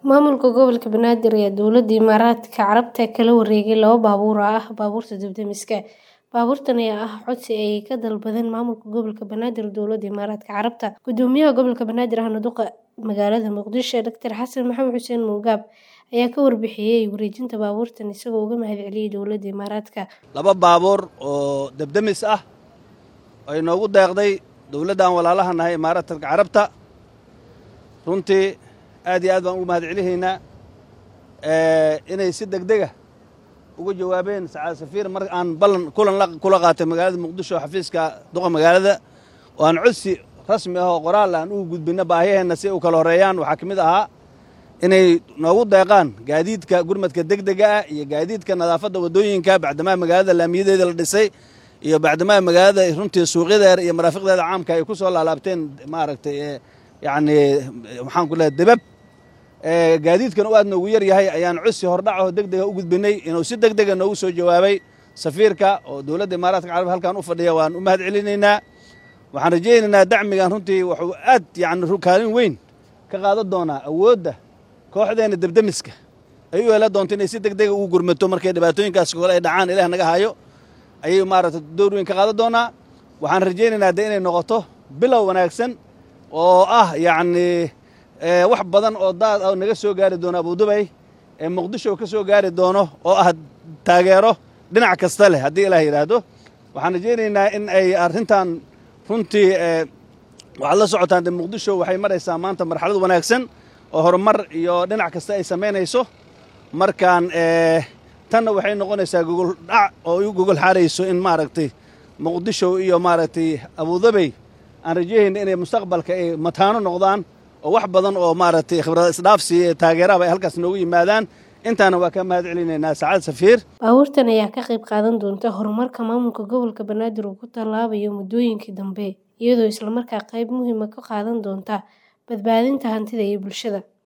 Maamulka Gobolka Banaadir ayaa Dowladda Imaaraadka Carabta kala wareegay laba baabuur oo ah baabuurta dab-demiska. Baabuurtan ayaa ah codsi ay ka dalbadeen Maamulka Gobolka Banaadir Dowladda Imaaraadka Carabta. Guddoomiyaha Gobolka Banaadir ahna duqa magaalada Muqdisho, Dr Xasan Maxamed Xuseen Mugaab ayaa ka warbixiyay wareejinta baabuurtan isagoo uga mahadceliyay Dowladda Imaaraadka. laba baabuur oo dab-demis ah ay noogu deeqday dowladdan walaalaha nahay Imaaraadka Carabta runtii aad iyo aad baan ugu mahadcelinaynaa inay si degdega uga jawaabeen sacaad safiir mar aan ballan kulan kula qaatay magaalada muqdisho xafiiska duqa magaalada oo aan codsi rasmi ah oo qoraal aan ugu gudbinno baahiyaheenna si u kala horreeyaan waxaa ka mid ahaa inay noogu deeqaan gaadiidka gurmadka degdega ah iyo gaadiidka nadaafadda waddooyinka bacdamaa magaalada laamiyadeeda la dhisay iyo bacdamaa magaalada runtii suuqyadeeda iyo maraafiqdeeda caamka ay ku soo laalaabteen maaragtay yacni maxaan ku lehay debab gaadiidkan u aad noogu yar yahay ayaan codsi hordhacaho degdega u gudbinay inuu si degdega noogu soo jawaabay safiirka oo dowladda imaaraadka carab halkan u fadhiya waan u mahad celinaynaa waxaan rajaynaynaa dacmigan runtii wuxuu aad yacni kaalin weyn ka qaadan doonaa awoodda kooxdeenna debdemiska ay u yeelan doonto inay si degdega ugu gurmato markay dhibaatooyinkaas kale ay dhacaan ilaah naga hayo ayay maaragtay door weyn ka qaadan doonaa waxaan rajaynaynaa de inay noqoto bilow wanaagsan oo ah yacni wax badan oo daad ah naga soo gaari doono abudubay ee muqdisho ka soo gaari doono oo ah taageero dhinac kasta leh haddii ilaah yidhaahdo waxaan rajaynaynaa in ay arrintan runtii waxaad la socotaan de muqdisho waxay maraysaa maanta marxalad wanaagsan oo horumar iyo dhinac kasta ay samaynayso markaan tanna waxay noqonaysaa gogol dhac oo u gogol xaarayso in maaragtay muqdisho iyo maaragtay abudabey aan rajayayna inay mustaqbalka ay mataano noqdaan oo wax badan oo maaragtay khibrad isdhaafsi ee taageeraba ay halkaas noogu yimaadaan intaana waa ka mahad celinaynaa sacaad safiir Baabuurtan ayaa ka qayb qaadan doonta horumarka maamulka gobolka Banaadir uu ku tallaabayo muddooyinkii dambe, iyadoo isla markaa qayb muhiim ah ka qaadan doonta badbaadinta hantida iyo bulshada.